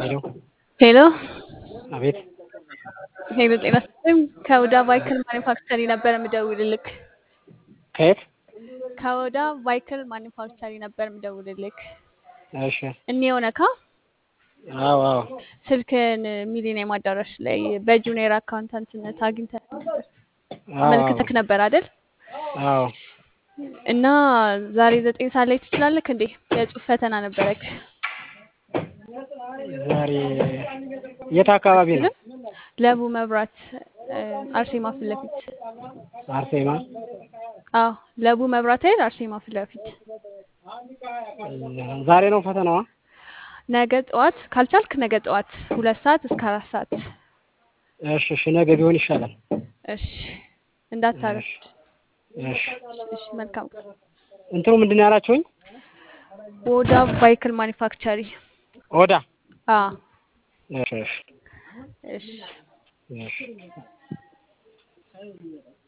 ሄሎ ሄሎ አቤት ሄሎ፣ ጤና ይስጥልኝ። ከወዳ ቫይክል ማኒፋክቸሪ ነበር የምደውልልክ። ከየት? ከወዳ ቫይክል ማኒፋክቸሪ ነበር የምደውልልክ። እሺ እኔ የሆነካ አዎ አዎ ስልክን ሚሊኒየም አዳራሽ ላይ በጁኒየር አካውንታንትነት አግኝተን ነበር። አዎ መልክተክ ነበር አይደል? አዎ እና ዛሬ ዘጠኝ ሰዓት ላይ ትችላለክ እንዴ? የጽሁፍ ፈተና ነበረክ። ዛሬ የት አካባቢ ነው? አትችልም? ለቡ መብራት እ፣ አርሴማ ፊት ለፊት። አርሴማ አዎ ለቡ መብራት አይደል? አርሴማ ፊት ለፊት። ዛሬ ነው ፈተናዋ? ነገ ጠዋት ካልቻልክ ነገ ጠዋት ሁለት ሰዓት እስከ አራት ሰዓት። እሺ እሺ ነገ ቢሆን ይሻላል። እሺ እንዳታረፍድ። እሺ እሺ መልካም ቀን። እንትኑ ምንድን ነው ያላችሁኝ? ወዳ ቫይክል ማኒፋክቸሪ። ኦዳ አ እሺ እሺ እሺ እሺ